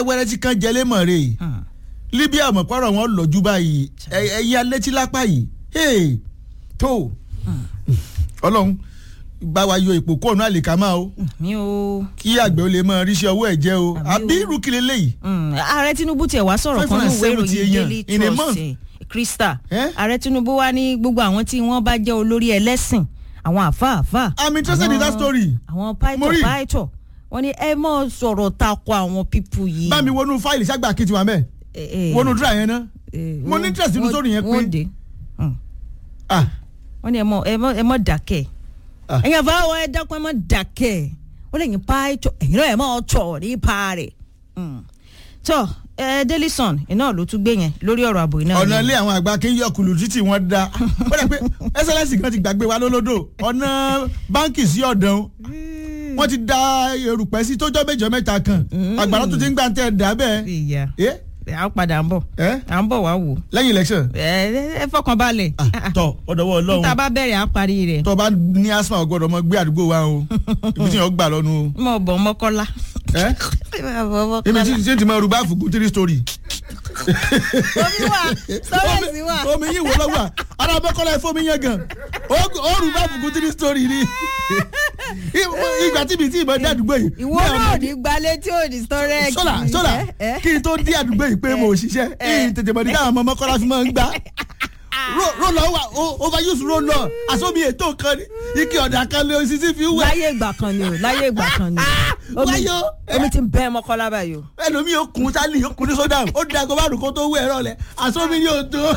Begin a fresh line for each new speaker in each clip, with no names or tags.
wẹ́rẹ́wẹ́rẹ́ tí kan jẹlé mọ̀ rè libya mọ̀pọ̀rọ̀ wọn lọ́jú báyìí ẹ̀yà létí lápá yìí hey, tó ọlọ́run bá wa yọ ipò kóònù àlìkámà o
mi ò.
kí àgbẹ̀ ó lè mọ ríṣẹ́ ọwọ́ ẹ̀ jẹ́ o
Àbí
àbí
o.
irú kí leléyìí
Mm, ààrẹ tinubu tiẹ̀ wá sọ̀rọ̀ kan ní ìwé
570
ìròyìn
èèyàn
daily
in a month.
trust eh, krista
Eh?
ààrẹ tinubu wá ní gbogbo àwọn tí wọ́n bá jẹ́ olórí ẹlẹ́sìn àwọn àfáàfáà
i'm interested in that story
àwọn
Mo
pàìtọ̀
rí.
pàìtọ̀ wọ́n ní ẹ mọ̀ sọ̀rọ̀ takò àwọn pípù yìí.
bá mi wọnú fáìlì ságbà kìtì wà mẹ́
Eh, eh,
wọnú dúrà yẹn náà
eh,
mo ní interest nínú
wọ́n-
story yẹn pé-
wọ́n dé. Mm.
ah
wọ́n ní ẹ mọ̀ ẹ mọ̀ ẹ mọ̀ dákẹ́
Ah.
ẹ̀yin àfáwọn ẹ dákun ẹ mọ̀ dákẹ́ wọ́n lè yín pàìtọ̀ ẹ̀yin náà ẹ mọ̀ tọ̀ nípa rẹ̀. Mm. tọ́ ẹ daily sun iná ló tún gbé yẹn lórí ọ̀rọ̀ ààbò iná.
ọ̀nà ilé àwọn àgbà kí n yọ kùlù títì wọn da ó dẹ̀ pé ẹsẹ̀lẹ́sì kan ti gbàgbé wa lólódò ọ̀nà báńkì sí ọ̀dàn wọ́n ti da erùpẹ̀ sí tójọ́ méjọ mẹ́ta kan àgbàrá tó ti ń gbà tẹ̀ dà bẹ́ẹ̀
ìyá
ẹ́
à ń padà ń bọ̀
ẹ́
à ń bọ̀ wá wò.
lẹ́yìn election
ẹ ẹ fọkàn balẹ̀.
Ah, tọ ọ̀dọ̀wọ́
níta
ọlọ́run
bá bẹ̀rẹ̀ à ń parí rẹ̀.
tọ́ bá ní asma ọgbọ́dọ̀ mọ gbé àdúgbò wa o ibi tí yẹn gbà lọ́nu o
mo bọ̀ mọ́kọ́lá.
ẹ́ ibi tí tí ti mọ rúbá fùkú three story.
omi wà sọ́rẹ́sì wà.
omi yìí wò lọ́wọ́ ara bọ́kọ́lá ẹ̀fọ́ mi yẹn gan ó ó rúbá fùkú three story ni ìgbà tí mi ti ìbọn dé àdúgbò yìí.
ìwọ náà ní gbalẹ̀ tí ò ní sọ́rẹ́ẹ̀kì.
sọ́là sọ́là kí n tó dé àdúgbò yìí pé mo ò ṣiṣẹ́
Eh.
ìyìn tètè mọ̀ ní káwọn ọmọ mọ́kànlá fi máa ń gbá roll on wa o- overuse roll on àsọmi ètò kan ní ike ọ̀dà kan lé osisi fi wẹ̀
láyé ìgbà kan ni o láyé ìgbà kan ni o. Omi-
wáyé o.
omi ti bẹ́ mọ́kọ́lá báyìí o.
ẹlòmíì ó kun sálì ó kun ní sódà ó da kó bá rò kó tó wẹ̀ ẹ̀rọ lẹ̀ àsọmi ni ò tó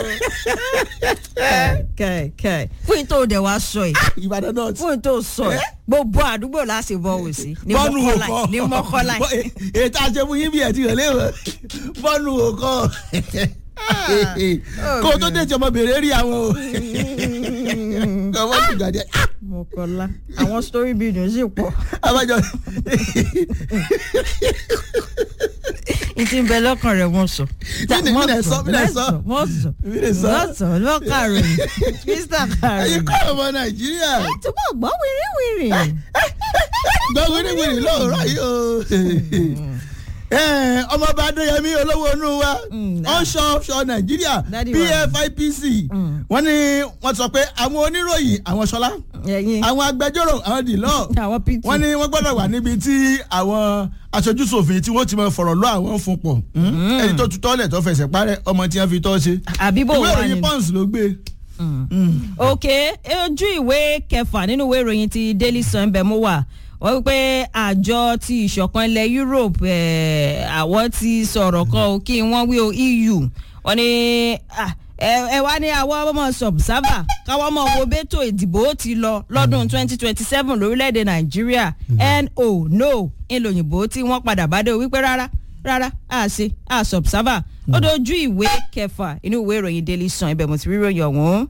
kẹ kẹ fún ìtò òde wa sọ yìí
ìbàdàn náà ti
fún ìtò sọ yìí gbogbo àdúgbò láti bọ̀ wò sí ní
bọ́ọ̀nù
mọ́kọ́lá
òkọ
ní mọ́kọ́lá
ètò àṣẹfún yín bí ẹ̀ ti rẹ̀ léwọ̀ bọ́ọ̀nù òkọ kó o tó dé ìjọba bèrè rí àwọn o kọ́ wọ́n ti gbàdé
mọ́kọ́lá àwọn story building sì pọ̀
abájọ
ìtì ń bẹ lọ́kàn rẹ̀ wọ́n sọ.
Mí nì- mí nì sọ, mí nì sọ.
wọ́n sọ
Mí nì sọ.
wọ́n sọ lọ́kàròyìn krista
ẹ̀yin
kàròyìn.
kọ́ ọmọ nàìjíríà
ẹ túbọ̀ gbọ́ wìrìwìrì.
gbọ́ wíríwírí lóòrọ̀ yìí o Eh, ọmọọba adéyẹmí olówó inú wa
Mm,
onshore offshore nàìjíríà
Daddy wa.
pfipc
Mm.
wọ́n ní wọ́n sọ pé àwọn oníròyìn àwọn ṣọlá
ẹ̀yin
àwọn agbẹjọ́rò àwọn dìlọ́
àwọn pt.
wọ́n ní wọ́n gbọ́dọ̀ wà níbi tí àwọn aṣojúṣòfin tí wọ́n ti máa fọ̀rọ̀ lọ àwọn fún pọ̀ ẹni tó tutọ́ lẹ̀ tó fẹsẹ̀ parẹ́ ọmọ tí wọ́n fi tọ́ ṣe
àbíbò
ìwé
wà
ìròyìn
nínú.
pons ló gbé.
ok ojú ìwé kẹfà nínú ìwé ìròyìn ti daily sun bẹ̀ mú wà wọ́n wípé àjọ ti ìṣọ̀kan ilẹ̀ europe eh, àwọn ti sọ̀rọ̀ kan o kí wọ́n wí o eu wọ́n ní ah, ẹ ẹ wá ní àwọn ọmọ subserver káwọn ọmọ wo bẹ́tò ìdìbò ti lọ lọ́dún 2027 lórílẹ̀‐èdè nàìjíríà no no ńlòyìnbó tí wọ́n padà bá dé o wípé rárá rárá a ṣe a subserver ó dojú ìwé kẹfà inú ìwé ìròyìn daily sun ibẹ̀ mo ti rí ìròyìn ọ̀hún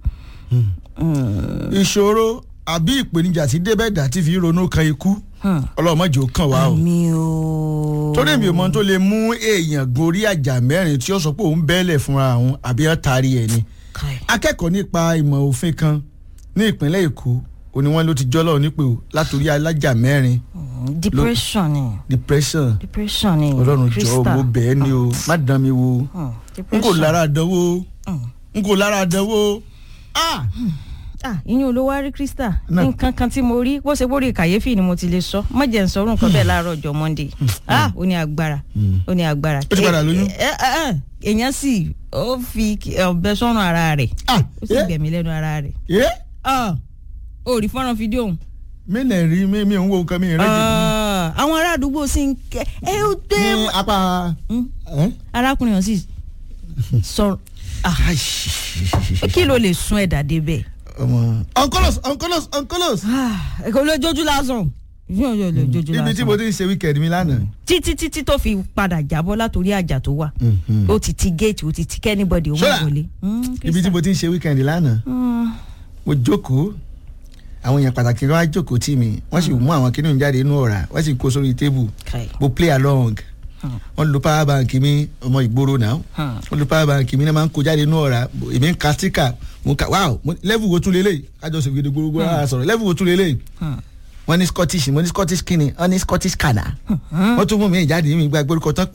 ìṣòro àbí ìpèníjà tí débẹ̀dà ti fi ronú kan ikú ọlọ́mọdé ó kàn wá o.
mi ò.
torí èmi ò mọ tó lè mú èèyàn gorí àjà mẹ́rin tí ó sọ pé òun bẹ́ẹ̀lẹ̀ fúnra òun àbí ọ́n taari ẹ̀ ni.
Kai.
akẹ́kọ̀ọ́ nípa ìmọ̀ òfin kan ní ìpínlẹ̀ èkó òní wọn ló ti jọ́lọ́ nípò látòrí alájà mẹ́rin
depression ni
depression
depression ni
ọlọ́run jọ
Krista.
mo bẹ̀ ẹ́ ni o má dán mi wo
Hmm,
n kò
depression.
lára àdánwò
Hmm.
n kò lára àdánwò ah
ah ìyẹn olówó rí krista
Náà.
nǹkan kan tí mo rí bó ṣe bórí kàyéfì ni mo ti lè sọ má jẹ́ n sọ orun kan bẹ́ẹ̀ láàárọ̀ ọjọ́ monday ah ó ní agbára ó ní agbára.
Ó ti padà lóyún?
Eh, eh, eh, èèyàn sì ó fi ọbẹ̀ sọ́run ara rẹ̀
ah
ó sì
ẹ
gbẹ̀mí lẹ́nu ara rẹ̀
ẹ
Ah, ó rí fọ́nrán fídíò òun.
mi lè rí mi mi ò ń wo nǹkan mi rẹ́ jù
Ah, àwọn ará àdúgbò sì ń kẹ́ ẹ ó dé.
ní apá.
Hmm,
ẹ́?
arákùnrin yẹn sì sọ̀rọ̀ ah, kí ló lè sún ẹ̀dá débẹ̀.
ọmọ uncolos uncolos uncolos
ẹ̀kọ́ ló jójú lásán yóò yóò lè jójú
ibi tí mo
lásán
ti ń ṣe weekend mi lánàá.
títí títí tó fi padà jábọ́ látòrí àjà tó wà ó ti ti géètì ó ti ti kẹ́nìbọ̀dì ó mọ̀
Ṣọ́ra.
wọlé.
ibi tí mo ti ń ṣe weekend lánàá mo jókòó àwọn èèyàn pàtàkì kan wá jókòó tì mí wọ́n sì mú àwọn kìnìún jáde inú ọ̀rá wọ́n sì kó sórí tébù mo play along wọ́n lo power bank mi ọmọ ìgboro náà wọ́n lo power bank mi náà máa ń kó jáde inú ọ̀rá èmi ń ka sticker mo ń ka wow mo- level wo tún lélẹ̀ kájọ sọ fìdí gbogbo ara sọ̀rọ̀ level wo tún lélẹ̀ wọ́n ní scottish mo ní scottish kini wọ́n ní scottish kana wọ́n tún mú mi jáde mi gba gbórúkọ tán